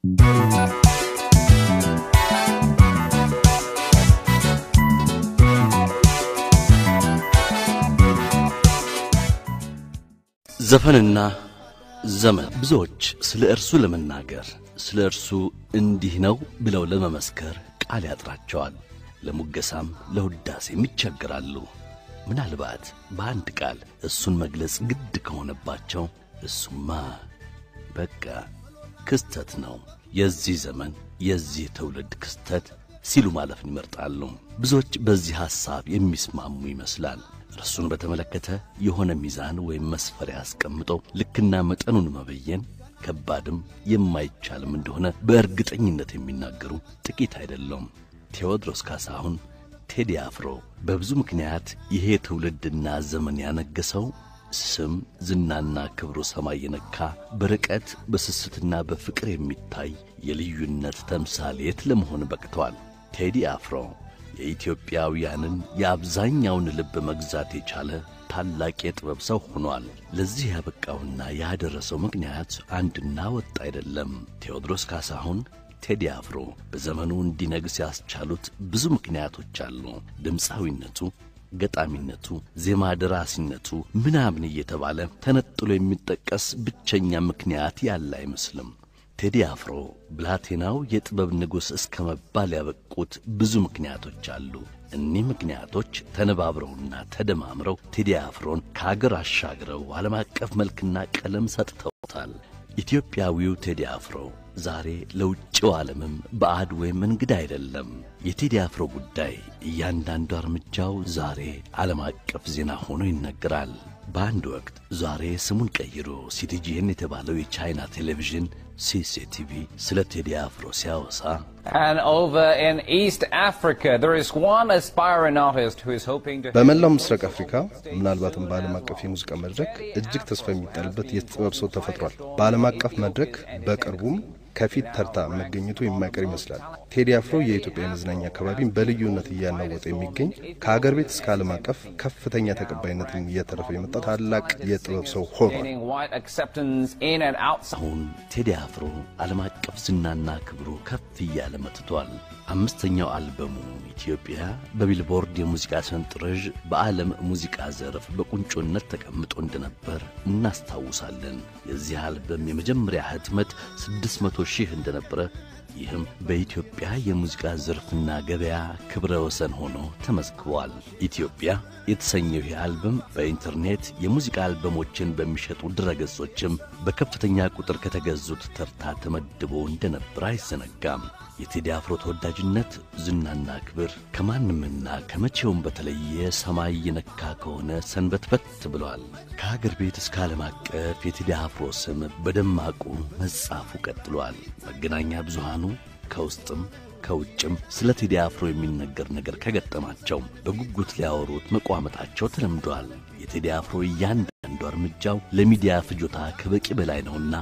ዘፈንና ዘመን ብዙዎች ስለ እርሱ ለመናገር ስለ እርሱ እንዲህ ነው ብለው ለመመስከር ቃል ያጥራቸዋል። ለሙገሳም ለውዳሴም ይቸገራሉ። ምናልባት በአንድ ቃል እሱን መግለጽ ግድ ከሆነባቸው እሱማ በቃ ክስተት ነው፣ የዚህ ዘመን የዚህ ትውልድ ክስተት ሲሉ ማለፍን ይመርጣሉ። ብዙዎች በዚህ ሐሳብ የሚስማሙ ይመስላል። እርሱን በተመለከተ የሆነ ሚዛን ወይም መስፈሪያ አስቀምጦ ልክና መጠኑን መበየን ከባድም የማይቻልም እንደሆነ በእርግጠኝነት የሚናገሩ ጥቂት አይደለም። ቴዎድሮስ ካሳሁን፣ ቴዲ አፍሮ በብዙ ምክንያት ይሄ ትውልድና ዘመን ያነገሰው ስም ዝናና ክብሩ ሰማይ የነካ በርቀት በስስትና በፍቅር የሚታይ የልዩነት ተምሳሌት ለመሆን በቅቷል። ቴዲ አፍሮ የኢትዮጵያውያንን የአብዛኛውን ልብ መግዛት የቻለ ታላቅ የጥበብ ሰው ሆኗል። ለዚህ ያበቃውና ያደረሰው ምክንያት አንድና ወጥ አይደለም። ቴዎድሮስ ካሳሁን ቴዲ አፍሮ በዘመኑ እንዲነግስ ያስቻሉት ብዙ ምክንያቶች አሉ። ድምፃዊነቱ፣ ገጣሚነቱ፣ ዜማ ደራሲነቱ ምናምን እየተባለ ተነጥሎ የሚጠቀስ ብቸኛ ምክንያት ያለ አይመስልም። ቴዲ አፍሮ ብላቴናው የጥበብ ንጉሥ እስከ መባል ያበቁት ብዙ ምክንያቶች አሉ። እኒህ ምክንያቶች ተነባብረውና ተደማምረው ቴዲ አፍሮን ከአገር አሻግረው ዓለም አቀፍ መልክና ቀለም ሰጥተውታል። ኢትዮጵያዊው ቴዲ አፍሮ ዛሬ ለውጭው ዓለምም ባዕድ ወይም እንግዳ አይደለም። የቴዲ አፍሮ ጉዳይ እያንዳንዱ እርምጃው ዛሬ ዓለም አቀፍ ዜና ሆኖ ይነገራል። በአንድ ወቅት ዛሬ ስሙን ቀይሮ ሲቲጂኤን የተባለው የቻይና ቴሌቪዥን ሲሲቲቪ ስለ ቴዲ አፍሮ ሲያወሳ And over in East Africa, there is one aspiring artist who is hoping to. በመላው ምስራቅ አፍሪካ ምናልባትም በዓለም አቀፍ የሙዚቃ መድረክ እጅግ ተስፋ የሚጣልበት የጥበብ ሰው ተፈጥሯል። በዓለም አቀፍ መድረክ በቅርቡም ከፊት ተርታ መገኘቱ የማይቀር ይመስላል። ቴዲ አፍሮ የኢትዮጵያ የመዝናኛ አካባቢን በልዩነት እያናወጠ የሚገኝ ከሀገር ቤት እስከ ዓለም አቀፍ ከፍተኛ ተቀባይነትን እያተረፈ የመጣ ታላቅ የጥበብ ሰው ሆኗል። Gaining wide acceptance in and outside. አሁን ቴዲ አፍሮ ዓለም አቀፍ ዝናና ክብሩ ከፍ እያለ መጥቷል። አምስተኛው አልበሙ ኢትዮጵያ በቢልቦርድ የሙዚቃ ሰንጠረዥ በዓለም ሙዚቃ ዘርፍ በቁንጮነት ተቀምጦ እንደነበር እናስታውሳለን። የዚህ አልበም የመጀመሪያ ህትመት 600 ሺህ እንደነበረ ይህም በኢትዮጵያ የሙዚቃ ዘርፍና ገበያ ክብረ ወሰን ሆኖ ተመዝግቧል። ኢትዮጵያ የተሰኘው ይህ አልበም በኢንተርኔት የሙዚቃ አልበሞችን በሚሸጡ ድረገጾችም በከፍተኛ ቁጥር ከተገዙት ተርታ ተመድቦ እንደነበር አይዘነጋም። የቴዲ አፍሮ ተወዳጅነት ዝናና ክብር ከማንምና ከመቼውም በተለየ ሰማይ የነካ ከሆነ ሰንበትበት ብሏል። ከሀገር ቤት እስከ ዓለም አቀፍ የቴዲ አፍሮ ስም በደማቁ መጻፉ ቀጥሏል። መገናኛ ብዙሃኑ ከውስጥም ከውጭም ስለ ቴዲ አፍሮ የሚነገር ነገር ከገጠማቸው በጉጉት ሊያወሩት መቋመጣቸው ተለምዷል። የቴዲ አፍሮ እያንዳንዱ እርምጃው ለሚዲያ ፍጆታ ከበቂ በላይ ነውና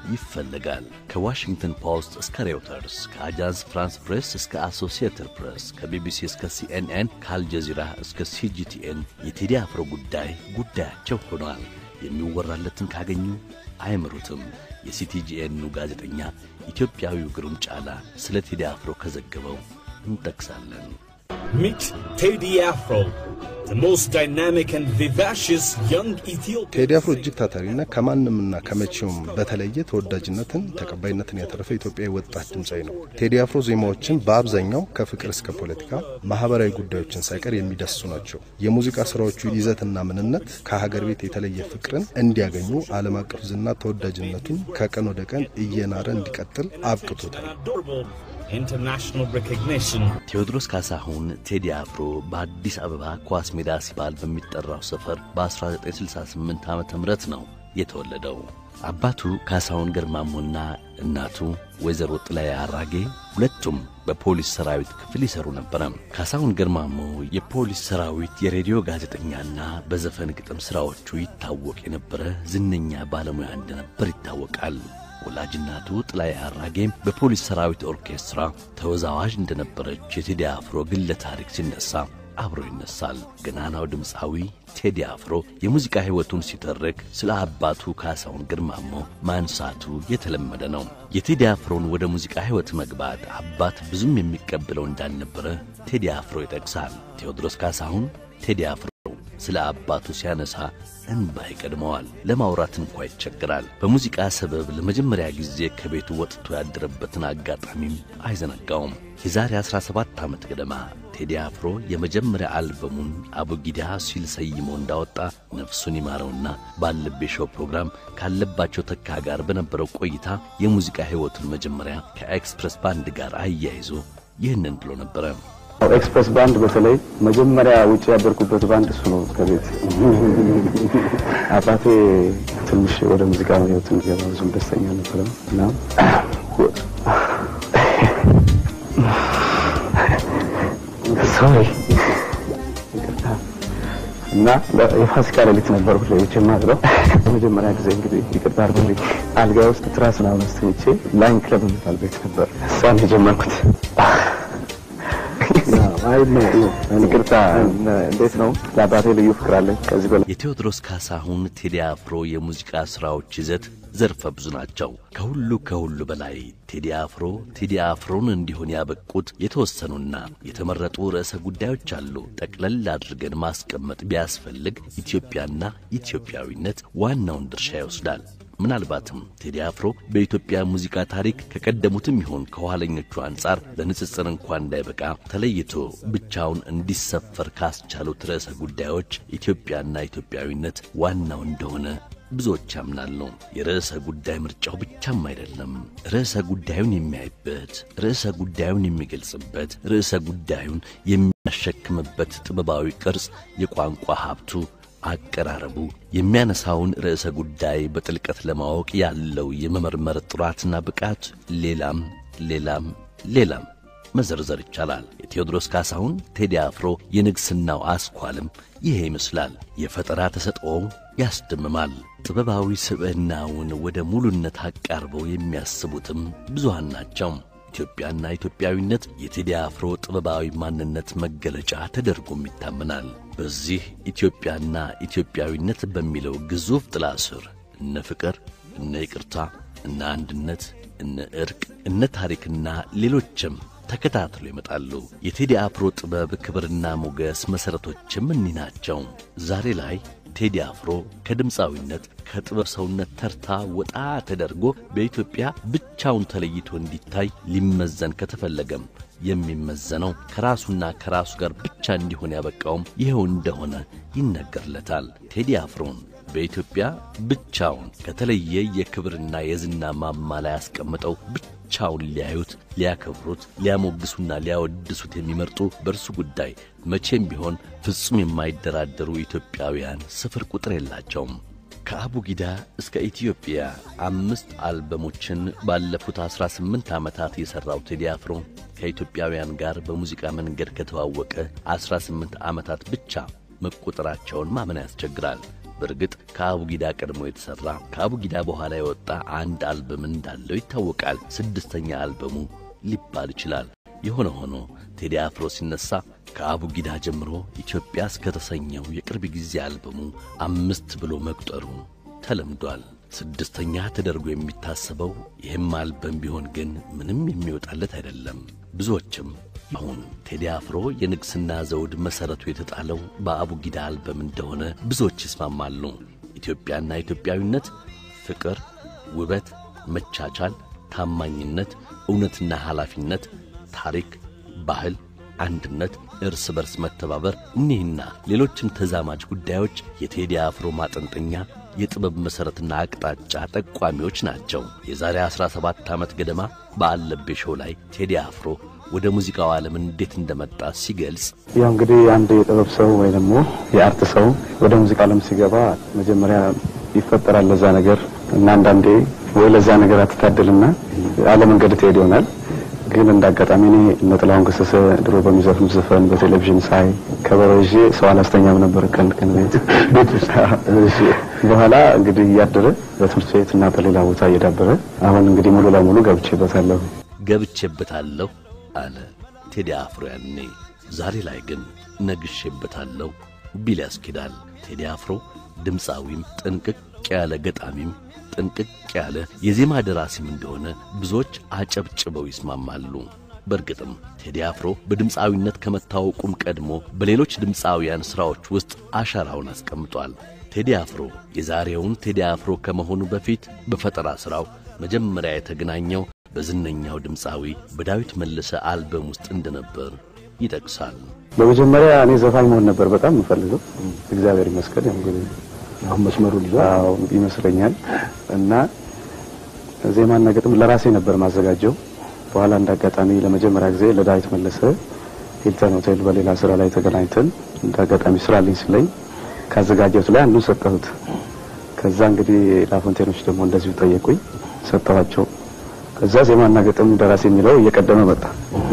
ይፈለጋል። ከዋሽንግተን ፖስት እስከ ሬውተርስ፣ ከአጃንስ ፍራንስ ፕሬስ እስከ አሶሲየትድ ፕሬስ፣ ከቢቢሲ እስከ ሲኤንኤን፣ ከአልጀዚራ እስከ ሲጂቲኤን የቴዲ አፍሮ ጉዳይ ጉዳያቸው ሆኗል። የሚወራለትን ካገኙ አይምሩትም። የሲቲጂኤኑ ጋዜጠኛ ኢትዮጵያዊው ግሩም ጫላ ስለ ቴዲ አፍሮ ከዘገበው እንጠቅሳለን። Meet Teddy Afro, the most dynamic and vivacious young Ethiopian. ቴዲ አፍሮ እጅግ ታታሪና ከማንምና ከመቼውም በተለየ ተወዳጅነትን ተቀባይነትን ያተረፈ ኢትዮጵያዊ ወጣት ድምፃዊ ነው። ቴዲ አፍሮ ዜማዎችን በአብዛኛው ከፍቅር እስከ ፖለቲካ፣ ማህበራዊ ጉዳዮችን ሳይቀር የሚዳስሱ ናቸው። የሙዚቃ ስራዎቹ ይዘትና ምንነት ከሀገር ቤት የተለየ ፍቅርን እንዲያገኙ ዓለም አቀፍ ዝና ተወዳጅነቱን ከቀን ወደ ቀን እየናረ እንዲቀጥል አብቅቶታል። Adorable international recognition. ቴዎድሮስ ካሳሁን ቴዲ አፍሮ በአዲስ አበባ ኳስ ሜዳ ሲባል በሚጠራው ሰፈር በ1968 ዓ ም ነው የተወለደው። አባቱ ካሳሁን ገርማሞና እናቱ ወይዘሮ ጥላይ አራጌ ሁለቱም በፖሊስ ሰራዊት ክፍል ይሰሩ ነበረ። ካሳሁን ገርማሞ የፖሊስ ሰራዊት የሬዲዮ ጋዜጠኛና በዘፈን ግጥም ሥራዎቹ ይታወቅ የነበረ ዝነኛ ባለሙያ እንደነበር ይታወቃል። ወላጅናቱ ጥላይ አራጌም በፖሊስ ሰራዊት ኦርኬስትራ ተወዛዋዥ እንደነበረች የቴዲ አፍሮ ግለ ታሪክ ሲነሳ አብሮ ይነሳል። ገናናው ድምፃዊ ቴዲ አፍሮ የሙዚቃ ሕይወቱን ሲተርክ ስለ አባቱ ካሳሁን ግርማሞ ማንሳቱ የተለመደ ነው። የቴዲ አፍሮን ወደ ሙዚቃ ሕይወት መግባት አባት ብዙም የሚቀበለው እንዳልነበረ ቴዲ አፍሮ ይጠቅሳል። ቴዎድሮስ ካሳሁን ቴዲ አፍሮ ስለ አባቱ ሲያነሳ እንባ ይቀድመዋል። ለማውራት እንኳ ይቸግራል። በሙዚቃ ሰበብ ለመጀመሪያ ጊዜ ከቤቱ ወጥቶ ያደረበትን አጋጣሚም አይዘነጋውም። የዛሬ 17 ዓመት ገደማ ቴዲ አፍሮ የመጀመሪያ አልበሙን አቡጊዳ ሲል ሰይሞ እንዳወጣ ነፍሱን ይማረውና ባለቤ ሾው ፕሮግራም ካለባቸው ተካ ጋር በነበረው ቆይታ የሙዚቃ ሕይወቱን መጀመሪያ ከኤክስፕረስ ባንድ ጋር አያይዞ ይህንን ብሎ ነበረ። ኤክስፕረስ ባንድ በተለይ መጀመሪያ ውጭ ያደርኩበት ባንድ እሱ ነው። ከቤት አባቴ ትንሽ ወደ ሙዚቃ ህይወት እንዲገባ ብዙም ደስተኛ ነበረ እና ሶሪ እና የፋሲካ ሌሊት ነበር ሁሌ ውጭ የማድረው። በመጀመሪያ ጊዜ እንግዲህ ይቅርታ አድርጉልኝ፣ አልጋ ውስጥ ትራስ ምናምን አስተኝቼ ላይን ክለብ የሚባል ቤት ነበር እሷን የጀመርኩት። ይቅርታ እንዴት ነው? ለአባቴ ልዩ ፍቅር አለኝ። ከዚህ በላይ የቴዎድሮስ ካሳሁን ቴዲ አፍሮ የሙዚቃ ሥራዎች ይዘት ዘርፈ ብዙ ናቸው። ከሁሉ ከሁሉ በላይ ቴዲ አፍሮ ቴዲ አፍሮን እንዲሆን ያበቁት የተወሰኑና የተመረጡ ርዕሰ ጉዳዮች አሉ። ጠቅለል አድርገን ማስቀመጥ ቢያስፈልግ ኢትዮጵያና ኢትዮጵያዊነት ዋናውን ድርሻ ይወስዳል። ምናልባትም ቴዲ አፍሮ በኢትዮጵያ ሙዚቃ ታሪክ ከቀደሙትም ይሆን ከኋለኞቹ አንጻር ለንጽጽር እንኳ እንዳይበቃ ተለይቶ ብቻውን እንዲሰፈር ካስቻሉት ርዕሰ ጉዳዮች ኢትዮጵያና ኢትዮጵያዊነት ዋናው እንደሆነ ብዙዎች ያምናሉ። የርዕሰ ጉዳይ ምርጫው ብቻም አይደለም፣ ርዕሰ ጉዳዩን የሚያይበት፣ ርዕሰ ጉዳዩን የሚገልጽበት፣ ርዕሰ ጉዳዩን የሚያሸክምበት ጥበባዊ ቅርጽ፣ የቋንቋ ሀብቱ አቀራረቡ የሚያነሳውን ርዕሰ ጉዳይ በጥልቀት ለማወቅ ያለው የመመርመር ጥራትና ብቃት ሌላም ሌላም ሌላም መዘርዘር ይቻላል። የቴዎድሮስ ካሳሁን ቴዲ አፍሮ የንግሥናው አስኳልም ይሄ ይመስላል። የፈጠራ ተሰጥኦው ያስደምማል። ጥበባዊ ስብዕናውን ወደ ሙሉነት አቃርበው የሚያስቡትም ብዙሃን ናቸው። ኢትዮጵያና ኢትዮጵያዊነት የቴዲ አፍሮ ጥበባዊ ማንነት መገለጫ ተደርጎም ይታመናል። በዚህ ኢትዮጵያና ኢትዮጵያዊነት በሚለው ግዙፍ ጥላ ስር እነ ፍቅር፣ እነ ይቅርታ፣ እነ አንድነት፣ እነ ዕርቅ፣ እነ ታሪክና ሌሎችም ተከታትሎ ይመጣሉ። የቴዲ አፍሮ ጥበብ ክብርና ሞገስ መሠረቶችም እኒህ ናቸው። ዛሬ ላይ ቴዲ አፍሮ ከድምፃዊነት ከጥበብ ሰውነት ተርታ ወጣ ተደርጎ በኢትዮጵያ ብቻውን ተለይቶ እንዲታይ ሊመዘን ከተፈለገም የሚመዘነው ከራሱና ከራሱ ጋር ብቻ እንዲሆን ያበቃውም ይኸው እንደሆነ ይነገርለታል። ቴዲ አፍሮን በኢትዮጵያ ብቻውን ከተለየ የክብርና የዝና ማማ ላይ ያስቀምጠው ብቻውን ሊያዩት፣ ሊያከብሩት፣ ሊያሞግሱና ሊያወድሱት የሚመርጡ በእርሱ ጉዳይ መቼም ቢሆን ፍጹም የማይደራደሩ ኢትዮጵያውያን ስፍር ቁጥር የላቸውም። ከአቡጊዳ እስከ ኢትዮጵያ አምስት አልበሞችን ባለፉት ዐሥራ ስምንት ዓመታት የሠራው ቴዲ አፍሮ ከኢትዮጵያውያን ጋር በሙዚቃ መንገድ ከተዋወቀ ዐሥራ ስምንት ዓመታት ብቻ መቆጠራቸውን ማመን ያስቸግራል። በእርግጥ ከአቡጊዳ ቀድሞ የተሠራ ከአቡጊዳ በኋላ የወጣ አንድ አልበም እንዳለው ይታወቃል። ስድስተኛ አልበሙ ሊባል ይችላል። የሆነ ሆኖ ቴዲ አፍሮ ሲነሳ ከአቡጊዳ ጀምሮ ኢትዮጵያ እስከተሰኘው የቅርብ ጊዜ አልበሙ አምስት ብሎ መቁጠሩ ተለምዷል። ስድስተኛ ተደርጎ የሚታሰበው ይህም አልበም ቢሆን ግን ምንም የሚወጣለት አይደለም። ብዙዎችም አሁን ቴዲ አፍሮ የንግሥና ዘውድ መሠረቱ የተጣለው በአቡጊዳ አልበም እንደሆነ ብዙዎች ይስማማሉ። ኢትዮጵያና ኢትዮጵያዊነት፣ ፍቅር፣ ውበት፣ መቻቻል፣ ታማኝነት፣ እውነትና ኃላፊነት፣ ታሪክ፣ ባህል፣ አንድነት፣ እርስ በርስ መተባበር፣ እኒህና ሌሎችም ተዛማጅ ጉዳዮች የቴዲ አፍሮ ማጠንጠኛ የጥበብ መሠረትና አቅጣጫ ጠቋሚዎች ናቸው። የዛሬ 17 ዓመት ገደማ በአለቤ ሾው ላይ ቴዲ አፍሮ ወደ ሙዚቃው ዓለም እንዴት እንደመጣ ሲገልጽ ያው እንግዲህ አንድ የጥበብ ሰው ወይ ደግሞ የአርት ሰው ወደ ሙዚቃ ዓለም ሲገባ መጀመሪያ ይፈጠራል ለዛ ነገር እና አንዳንዴ ወይ ለዛ ነገር አትታደልና አለመንገድ ትሄድ ይሆናል። ግን እንደ አጋጣሚ እኔ እነ ጥላሁን ገሰሰ ድሮ በሚዘፍኑት ዘፈን በቴሌቪዥን ሳይ ከበሮ ይዤ ሰው አላስተኛም ነበር ቀን ቀን ቤት ቤት ውስጥ። እሺ በኋላ እንግዲህ እያደረ በትምህርት ቤት እና በሌላ ቦታ እየዳበረ አሁን እንግዲህ ሙሉ ለሙሉ ገብቼበታለሁ። ገብቼበታለሁ አለ ቴዲ አፍሮ ያኔ። ዛሬ ላይ ግን ነግሼበታለሁ ቢል ያስኬዳል። ቴዲ አፍሮ ድምፃዊም ጥንቅቅ ያለ ገጣሚም ጥንቅቅ ያለ የዜማ ደራሲም እንደሆነ ብዙዎች አጨብጭበው ይስማማሉ። በእርግጥም ቴዲ አፍሮ በድምፃዊነት ከመታወቁም ቀድሞ በሌሎች ድምፃውያን ሥራዎች ውስጥ አሻራውን አስቀምጧል። ቴዲ አፍሮ የዛሬውን ቴዲ አፍሮ ከመሆኑ በፊት በፈጠራ ሥራው መጀመሪያ የተገናኘው በዝነኛው ድምፃዊ በዳዊት መለሰ አልበም ውስጥ እንደነበር ይጠቅሳል። በመጀመሪያ እኔ ዘፋኝ መሆን ነበር በጣም የምፈልገው። እግዚአብሔር ይመስገን ያው እንግዲህ አሁን መስመሩን ይዟል። አዎ ይመስለኛል። እና ዜማና ግጥም ለራሴ ነበር ማዘጋጀው። በኋላ እንደ አጋጣሚ ለመጀመሪያ ጊዜ ለዳዊት መለሰ ሂልተን ሆቴል በሌላ ስራ ላይ ተገናኝተን እንደ አጋጣሚ ስራልኝ ስለኝ ካዘጋጀሁት ላይ አንዱን ሰጠሁት። ከዛ እንግዲህ ላፎንቴኖች ደግሞ እንደዚሁ ጠየቁኝ፣ ሰጠኋቸው። ከዛ ዜማና ግጥም ደራሲ የሚለው እየቀደመ መጣ።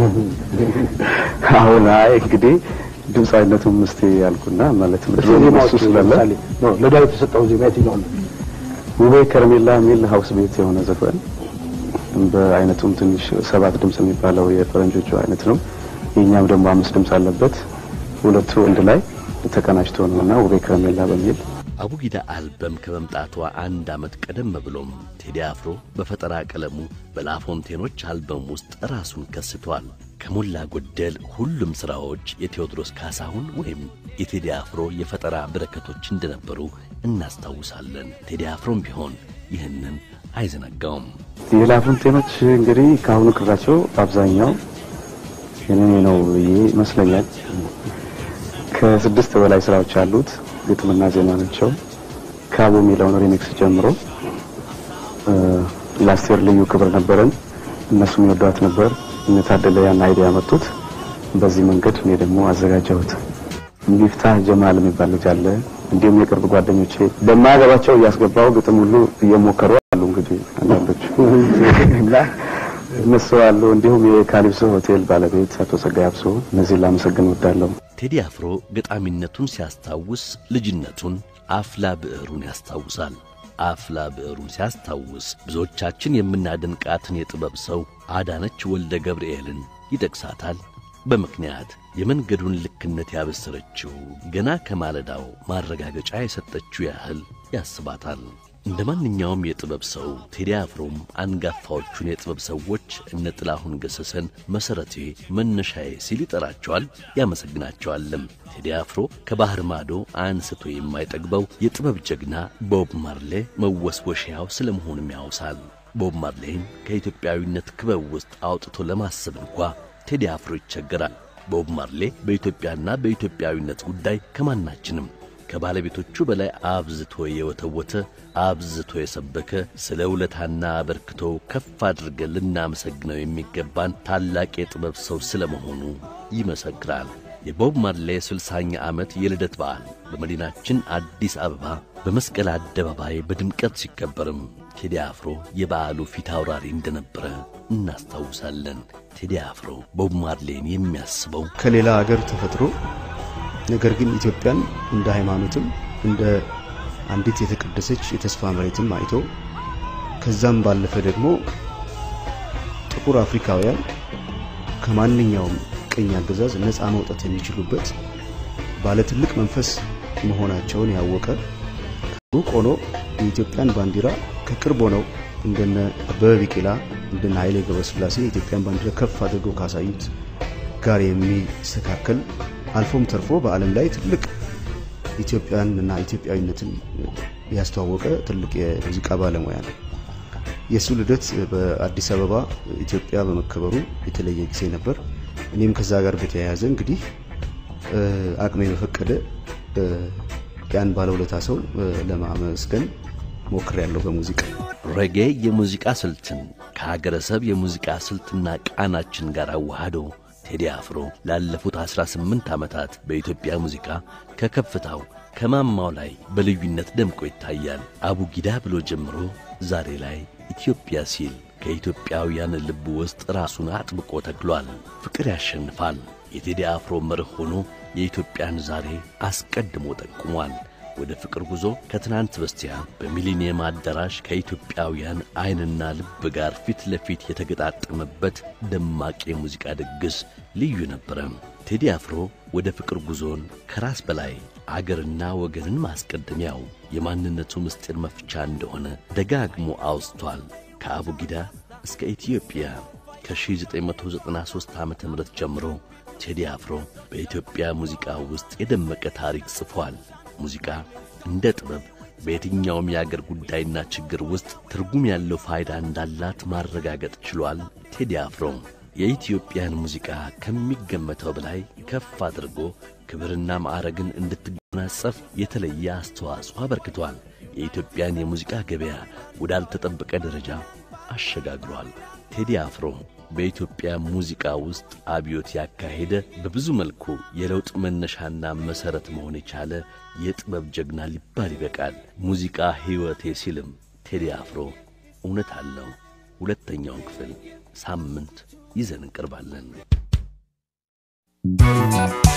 አሁን አይ እንግዲህ ድምፃዊነቱም እስቲ ያልኩና ማለት ዜማዎቹ እሱ ስላለ ለምሳሌ ነው ለዳዊት የሰጠው ዜማ የትኛው ነው? ውቤ ከረሜላ የሚል ሀውስ ቤት የሆነ ዘፈን በአይነቱም ትንሽ ሰባት ድምፅ የሚባለው የፈረንጆቹ አይነት ነው። የእኛም ደግሞ አምስት ድምፅ አለበት። ሁለቱ አንድ ላይ ተቀናጅቶ ነውና ውቤ ከረሜላ በሚል አቡጊዳ አልበም ከመምጣቷ አንድ ዓመት ቀደም ብሎም ቴዲ አፍሮ በፈጠራ ቀለሙ በላፎንቴኖች አልበም ውስጥ ራሱን ከስቷል። ከሞላ ጎደል ሁሉም ሥራዎች የቴዎድሮስ ካሳሁን ወይም የቴዲ አፍሮ የፈጠራ በረከቶች እንደነበሩ እናስታውሳለን። ቴዲ አፍሮም ቢሆን ይህንን አይዘነጋውም። የላፎንቴኖች እንግዲህ ከአሁኑ ቅራቸው በአብዛኛው የኔ ነው ብዬ ይመስለኛል። ከስድስት በላይ ስራዎች አሉት። ግጥምና ዜማ ናቸው። ካቦ የሚለውን ሪሚክስ ጀምሮ ለአስቴር ልዩ ክብር ነበረን። እነሱም ይወዷት ነበር። እነታደለ ያን አይዲያ ያመጡት። በዚህ መንገድ እኔ ደግሞ አዘጋጀሁት። ሚፍታህ ጀማል የሚባል ልጅ አለ። እንዲሁም የቅርብ ጓደኞቼ በማያገባቸው እያስገባው ግጥም ሁሉ እየሞከሩ አሉ። እንግዲህ አንዳንዶቹ እና እነሱ አሉ። እንዲሁም የካሊብሶ ሆቴል ባለቤት አቶ ጸጋይ አብሶ እነዚህን ላመሰግን እወዳለሁ። ቴዲ አፍሮ ገጣሚነቱን ሲያስታውስ ልጅነቱን አፍላ ብዕሩን ያስታውሳል። አፍላ ብዕሩን ሲያስታውስ ብዙዎቻችን የምናደንቃትን የጥበብ ሰው አዳነች ወልደ ገብርኤልን ይጠቅሳታል። በምክንያት የመንገዱን ልክነት ያበሰረችው ገና ከማለዳው ማረጋገጫ የሰጠችው ያህል ያስባታል። እንደ ማንኛውም የጥበብ ሰው ቴዲ አፍሮም አንጋፋዎቹን የጥበብ ሰዎች እነ ጥላሁን ገሰሰን መሠረቴ መነሻዬ ሲል ይጠራቸዋል፣ ያመሰግናቸዋልም። ቴዲ አፍሮ ከባህር ማዶ አንስቶ የማይጠግበው የጥበብ ጀግና ቦብ ማርሌ መወስወሻያው ስለ መሆኑም ያውሳል። ቦብ ማርሌን ከኢትዮጵያዊነት ክበብ ውስጥ አውጥቶ ለማሰብ እንኳ ቴዲ አፍሮ ይቸገራል። ቦብ ማርሌ በኢትዮጵያና በኢትዮጵያዊነት ጉዳይ ከማናችንም ከባለቤቶቹ በላይ አብዝቶ የወተወተ አብዝቶ የሰበከ ስለ ውለታና አበርክቶ ከፍ አድርገን ልናመሰግነው የሚገባን ታላቅ የጥበብ ሰው ስለ መሆኑ ይመሰክራል። የቦብ ማርሌ ስልሳኛ ዓመት የልደት በዓል በመዲናችን አዲስ አበባ በመስቀል አደባባይ በድምቀት ሲከበርም ቴዲ አፍሮ የበዓሉ ፊት አውራሪ እንደነበረ እናስታውሳለን። ቴዲ አፍሮ ቦብ ማርሌን የሚያስበው ከሌላ አገር ተፈጥሮ ነገር ግን ኢትዮጵያን እንደ ሃይማኖትም እንደ አንዲት የተቀደሰች የተስፋ መሬትም አይቶ ከዛም ባለፈ ደግሞ ጥቁር አፍሪካውያን ከማንኛውም ቅኝ አገዛዝ ነፃ መውጣት የሚችሉበት ባለ ትልቅ መንፈስ መሆናቸውን ያወቀ ሩቅ ሆኖ የኢትዮጵያን ባንዲራ ከቅርብ ሆነው እንደነ አበበ ቢቂላ እንደነ ኃይሌ ገብረስላሴ የኢትዮጵያን ባንዲራ ከፍ አድርገው ካሳዩት ጋር የሚስተካከል አልፎም ተርፎ በዓለም ላይ ትልቅ ኢትዮጵያን እና ኢትዮጵያዊነትን ያስተዋወቀ ትልቅ የሙዚቃ ባለሙያ ነው። የእሱ ልደት በአዲስ አበባ ኢትዮጵያ በመከበሩ የተለየ ጊዜ ነበር። እኔም ከዛ ጋር በተያያዘ እንግዲህ አቅሜ በፈቀደ ያን ባለውለታ ሰው ለማመስገን ሞክሬያለሁ በሙዚቃ ሬጌ የሙዚቃ ስልትን ከሀገረሰብ የሙዚቃ ስልትና ቃናችን ጋር አዋህዶ ቴዲ አፍሮ ላለፉት 18 ዓመታት በኢትዮጵያ ሙዚቃ ከከፍታው ከማማው ላይ በልዩነት ደምቆ ይታያል። አቡጊዳ ብሎ ጀምሮ ዛሬ ላይ ኢትዮጵያ ሲል ከኢትዮጵያውያን ልብ ውስጥ ራሱን አጥብቆ ተክሏል። ፍቅር ያሸንፋል የቴዲ አፍሮ መርህ ሆኖ የኢትዮጵያን ዛሬ አስቀድሞ ጠቁሟል። ወደ ፍቅር ጉዞ ከትናንት በስቲያ በሚሊኒየም አዳራሽ ከኢትዮጵያውያን ዓይንና ልብ ጋር ፊት ለፊት የተገጣጠመበት ደማቅ የሙዚቃ ድግስ ልዩ ነበረ። ቴዲ አፍሮ ወደ ፍቅር ጉዞን ከራስ በላይ አገርና ወገንን ማስቀደሚያው የማንነቱ ምስጢር መፍቻ እንደሆነ ደጋግሞ አውስቷል። ከአቡጊዳ እስከ ኢትዮጵያ ከ1993 ዓ ም ጀምሮ ቴዲ አፍሮ በኢትዮጵያ ሙዚቃ ውስጥ የደመቀ ታሪክ ጽፏል። ሙዚቃ እንደ ጥበብ በየትኛውም የአገር ጉዳይና ችግር ውስጥ ትርጉም ያለው ፋይዳ እንዳላት ማረጋገጥ ችሏል። ቴዲ አፍሮ የኢትዮጵያን ሙዚቃ ከሚገመተው በላይ ከፍ አድርጎ ክብርና ማዕረግን እንድትጎናጸፍ የተለየ አስተዋጽኦ አበርክቷል። የኢትዮጵያን የሙዚቃ ገበያ ወዳልተጠበቀ ደረጃ አሸጋግሯል። ቴዲ አፍሮ በኢትዮጵያ ሙዚቃ ውስጥ አብዮት ያካሄደ በብዙ መልኩ የለውጥ መነሻና መሠረት መሆን የቻለ የጥበብ ጀግና ሊባል ይበቃል። ሙዚቃ ሕይወቴ ሲልም ቴዲ አፍሮ እውነት አለው። ሁለተኛውን ክፍል ሳምንት ይዘን እንቀርባለን።